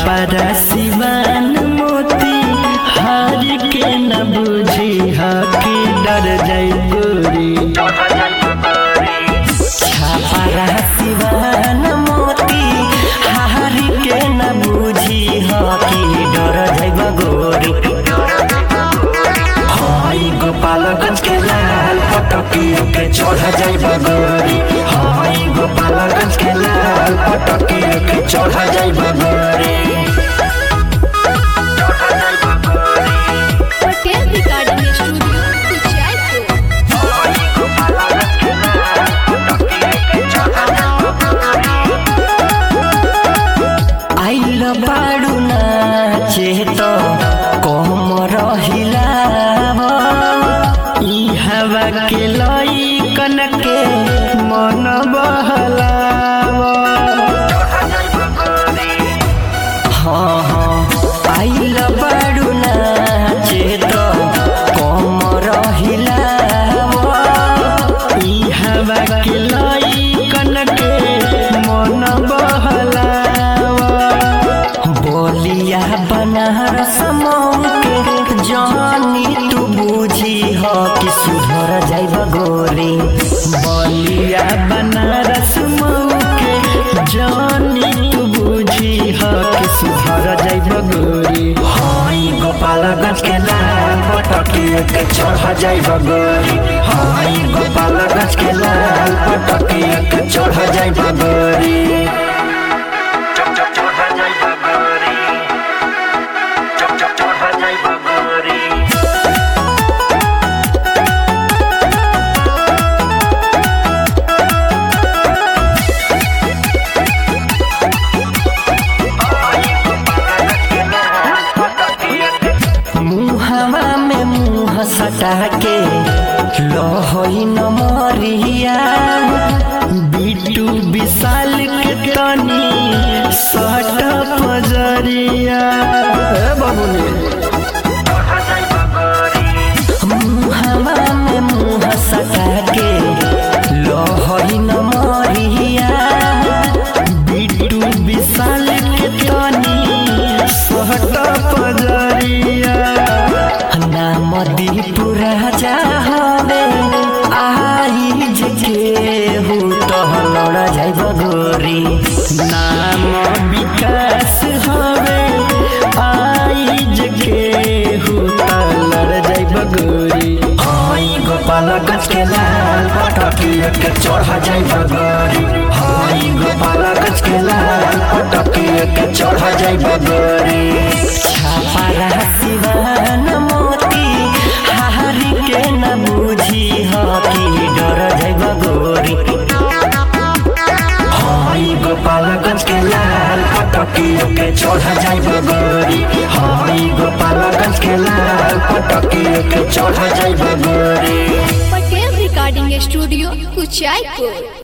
छापरा सिवान मोती हार के न बुझी हकी डर जाई गोरी छापरा सिवान मोती हार के न बुझी हकी डर जाई गोरी हाई गोपालगंज के लाल पटकियों के चढ़ जाई गोरी हाई गोपालगंज के लाल पटकियों के चढ़ जाई गोरी पटेल रिकॉर्डिंग स्टूडियो कुचायपुर आइल बाडू नाचे त कम रहिलाव ई हवा के लइकन के मन बहलाव हाँ हाँ आइल बाडू नाचे त कम रहिलाव ई हवा के लइकन के मन बहलाव बोलिया बनारस के जानी तू बुझी हो कि सुधर जाइब गोरी बोलिया बनारस के जानी तू बुझी हो कि सुधर जाइब गोरी हाई गोपालगंज के लाल पटकिए के चढ़ जाइब गोरी हाई गोपालगंज के लाल पटकिए के चढ़ जाइब गोरी मुहवा में मुँह सटा के लहई न मरिया बिटू विशाल के तनी सट पजरिया मुहवा में मुँह सटा के लहई न मरिया बिटू विशाल के तनी सट पजरिया नाम दीपू राजा हवे आई जे हो लड़ जाइब गोरी नाम विकास हवे आई जे हो लड़ जाइब गोरी हाई गोपालगंज के लाल पटकिया के चढ़ जाइब गोरी हाई गोपालगंज के लाल पटकिया के चढ़ जाइब गोरी छापरा सिवान मोती हारी के न बुझी हकी डर जाइब गोरी हाई गोपालगंज के लाल पटकियों के चढ़ जाइब गोरी हाई गोपालगंज के लाल पटकियों के चढ़ जाइब गोरी पटेल रिकॉर्डिंग स्टूडियो कुचायपुर